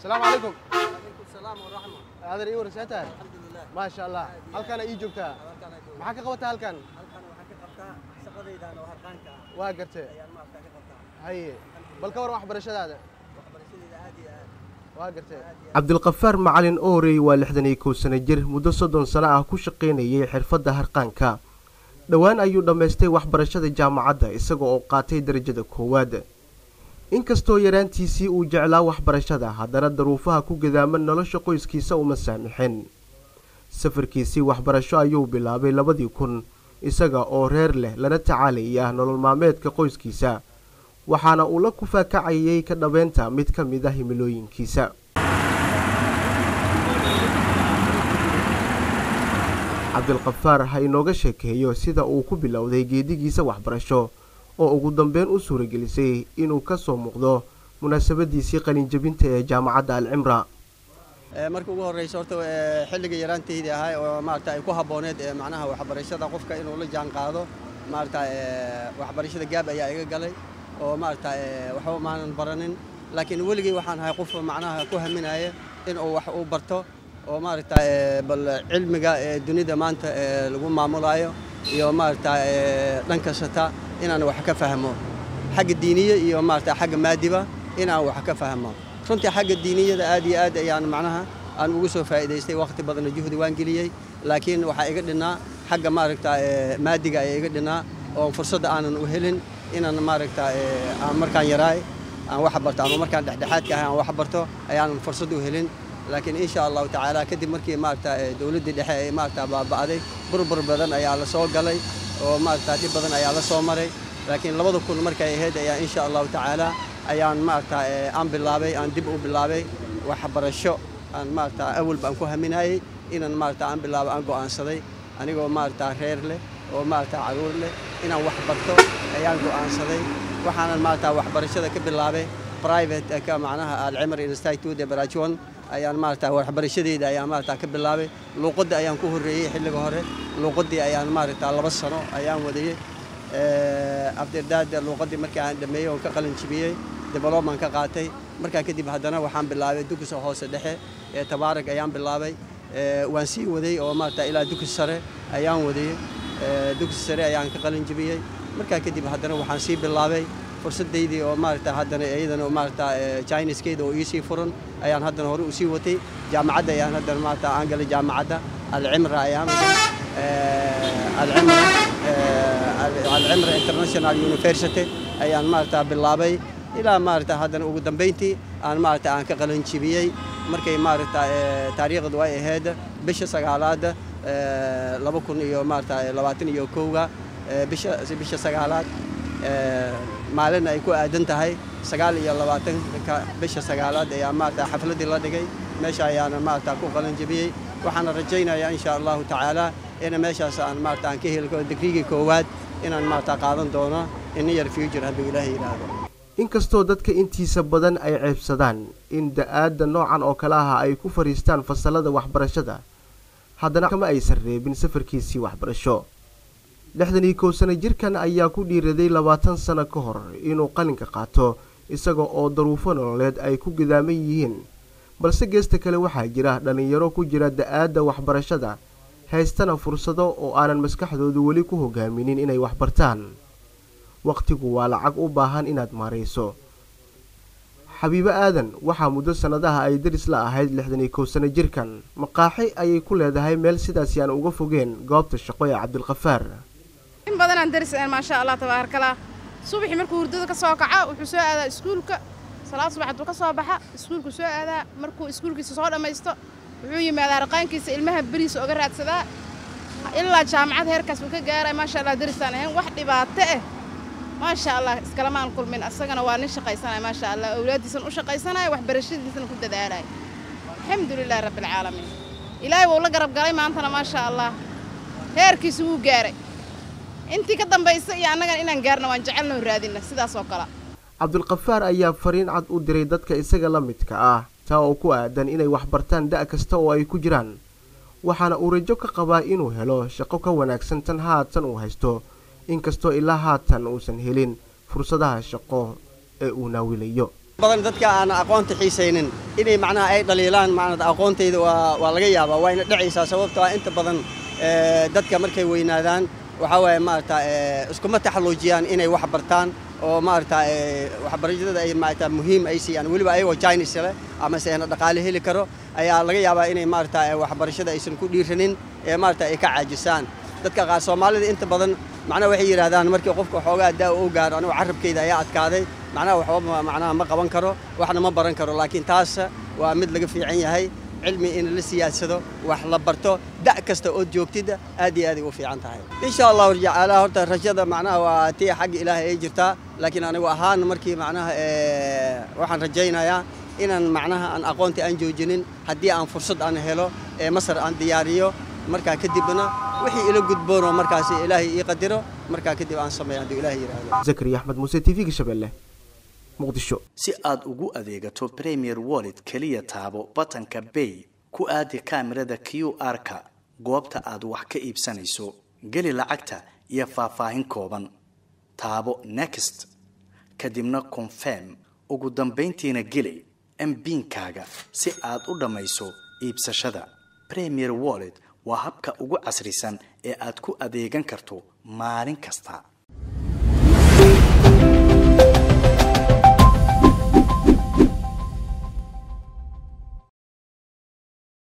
asalaamu calaykum السلام ورحمة aadan ii waraysaa tahay الحمد لله maasha allah halkaana ii joogtaa maxaa ka qabataa halkan halkan waxaan ka qabtaa shaqadaydan oo harqaanka ah waa gartee ayaan maaragta ka qabtaa haye bal ka war waxbarashadaada waxbarashadayda aad iyo aad waa gartee cabdilkafaar macalin oorey waa lixdan iyo kow sano jir muddo soddon sano ah ku shaqaynayay xirfadda harqaanka dhowaan ayuu dhammaystay waxbarashada jaamacadda isaga oo qaatay darajada koowaad inkastoo yaraantiisii uu jeclaa waxbarashada haddana daruufaha ku gadaaman nolosha qoyskiisa uma saamixin safarkiisii waxbarasho ayuu bilaabay labadii kun isaga oo reer leh lana tacaalaya nolol maalmeedka qoyskiisa waxaana uu la kufaakacayay ka dhabeynta mid ka mid a himilooyinkiisa cabdilkafaar ha inooga sheekeeyo sida uu ku bilowday geedigiisa waxbarasho oo ugu dambeyn u suuragelisay inuu ka soo muuqdo munaasabadiisii qalinjabinta ee jaamacadda alcimra marka ugu horeysa horta ee, xilliga yaraantaydii ahay oo maarata ay ku habbooneed ee macnaha waxbarashada qofka inuu la jaan qaado maarata ee, waxbarashada gaab ayaa iga galay oo maarata ee, waxba maanan baranin laakiin weligay waxaan ahay qof macnaha ku haminaya inuu wax uu barto oo maarata ee, bal cilmiga ee dunida maanta ee lagu maamulayo iyo maarata ee, dhan kastata inaan wax ka fahmo xagga diiniya iyo maarata xagga maadiba inaan wax ka fahmo runtii xagga diiniyada aad iyo aad ayaan macnaha aan ugu soo faa'iidaystay waqti badanna juhdi waan geliyey laakiin waxaa iga dhinnaa xagga maaragta ee, maadiga ayaa iga dhinnaa oo fursadda aanan u helin inaan maaragta ee, aan markaan yaraay aan wax barto ama markaan dhexdhexaadka ahay aan wax barto ayaanan fursad u helin laakiin insha allahu tacaala kadib markii maaragta ee, dowladdii dhexe ay maaragta baaba'day burbur badan ayaa la soo galay oo maaragta dhib badan ayaa la soo maray laakiin labada kun markay ahayd ayaa insha allahu tacaala ayaan maaragta ee, aan bilaabay aan dib u bilaabay waxbarasho aan maaragta awalba aan ku haminayay inaan maaragta aan bilaabo aan go'aansaday anigoo maaragta reer leh oo maaragta caruur leh inaan wax barto ayaan go'aansaday waxaanan maaragta waxbarashada ka bilaabay private ka macnaha alcimar institute ee barajuan ayaan maaragta waxbarashadeyda ayaan maaragta ka bilaabay luuqadda ayaan ku horreeyey xilliga hore luuqaddii ayaan maaragta laba sano ayaan wadayey afterdaada luuqaddii markii aan dhammeeyey oon ka qalin jibiyey development ka qaatay markaa kadib haddana waxaan bilaabay dugsiga hoose dhexe ee tabaarag ayaan bilaabay ee, waan sii waday oo maarata ilaa dugsi sare ayaan wadayey ee, dugsi sare ayaan ka qalin jibiyey markaa kadib haddana waxaan sii bilaabay fursadaydii oo maarata haddana iyadana maarata ee, chiniskeeda oo iisii furan ayaan haddana hore usii watay jaamacadda ayaan haddana maarata aan galay jaamacadda alcimra ayaan ee, alcimra ee, alcimra international university ayaan maarata bilaabay ilaa maarata haddana ugu dambeyntii aan maarata aan ka qalin jibiyey markay maarata ee, taariikhdu ay ahayd bisha sagaalaad ee, laba kun iyo maarata labaatan iyo kowga ee, bisha bisha sagaalaad ee, maalin ay ku aadan tahay sagaal iyo labaatanka bisha sagaalaad ayaa maarata xafladdii la dhigay meesha ayaana maarata ku qalin jibiyey waxaana rajaynayaa insha allahu tacaala in meeshaas aan maarata aan ka heli karo digrigii koowaad inaan maarata qaadan doono in yar future hadduu ilaahay yidhaahdo inkastoo dadka intiisa badan ay ceebsadaan in da-aadda noocan oo kale ah ay ku fadhiistaan fasalada waxbarashada haddana kama aysan reebin safarkiisii waxbarasho lixdan iyo kow sano jirkan ayaa ku dhiiraday labaatan sano ka hor inuu qalinka qaato isaga oo daruufo nololeed ay ku gadaaman yihiin balse geesta kale waxaa jira dhallinyaro ku jira da-aadda waxbarashada haystana fursado oo aanan maskaxdoodu weli ku hogaaminin inay waxbartaan wakhtigu waa lacag u baahan inaad maarayso xabiibo aadan waxaa muddo sannadaha ay daris la ahayd lixdan iyo kow sano jirkan maqaaxi ayay ku leedahay meel sidaasi aan uga fogeen goobta shaqo ee cabdilkafaar in badanaan dariseen maasha allah tabaarakallah subaxii markuu hurdada ka soo kaca wuxuu soo aadaa iskuulka salaad subax hadduu ka soo baxa iskuulku soo aadaa markuu iskuulkiisa soo dhammaysto wuxuu yimaadaa raqaankiisa ilmaha beriisa oga raadsadaa ilaa jaamacad heerkaas uu ka gaaray maasha allah darisaan ahayn wax dhibaato ah maasha allah iskalamaan kulmin asagana waa nin shaqaysanaya maasha allah awlaaddiisan u shaqaysanaya waxbarashadiisana ku dadaalaya alxamdulilaahi rabbilcaalamiin ilaahay wuu la garab galay maantana maasha allah heerkiisa wuu gaaray intii ka dambaysa iyo annagana inaan gaarna waan jecelnoo raadina sidaas oo kale cabdulkafaar ayaa fariin cad u diray dadka isaga la midka ah taa oo ku aadan inay waxbartaan da' kasta oo ay ku jiraan waxaana uu rajo ka qabaa inuu helo shaqo ka wanaagsan tan haatan uu haysto inkastoo ilaa haatan uusan helin fursadaha shaqo ee uu naawilayo badan dadka aan aqoonta xiisaynin inay macnaha ay dhaliilaan macnaa aqoontayda waa waa laga yaabaa waa ina dhacaysaa sababtoo ah inta badan dadka markay weynaadaan waxaa waaye maarata iskuma taxalluujiyaan inay wax bartaan oo maarata waxbarashada ay maarata muhiim ay siiyaan weliba ayagoo Chinese leh ama se ana dhaqaale heli karo ayaa laga yaabaa inay maarata waxbarashada aysan ku dhiiranin ee maarata ay ka caajisaan dadka qaar Soomaalida inta badan macnaha waxay yiraahdaan markii qofka xoogaa daa uu gaaro anigu carabkayda ayaa adkaaday macnaha waxba macnaha ma qaban karo waxna ma baran karo laakiin taas waa mid laga fiican yahay cilmi in la siyaadsado wax la barto da' kasta oo joogtida aad iyo aad ay u fiican tahay insha allahu jacaala horta rajada macnaha waa tii xagga ilaahay ay jirtaa laakiin anigu ahaan markii macnaha waxaan rajaynayaa inaan macnaha aan aqoontii aan joojinin haddii aan fursad aan helo ee masar aan diyaariyo markaa kadibna wixii ila gudboonoo markaasi ilaahay ii qadiro markaa kadib aan sameeyo hadduu ilaahay yidhaahdo zakariya axmed muuse t v-ga shabeelle muqdisho si aad ugu adeegato premier wallet keliya taabo batanka bay ku aadi kaamirada q r-ka goobta aad wax ka iibsanayso geli lacagta iyo faahfaahin kooban taabo next kadibna confirm ugu dambayntiina geli mbiinkaaga si aad u dhammayso iibsashada premier wallet waa habka ugu casrisan ee aad ku adeegan karto maalin kasta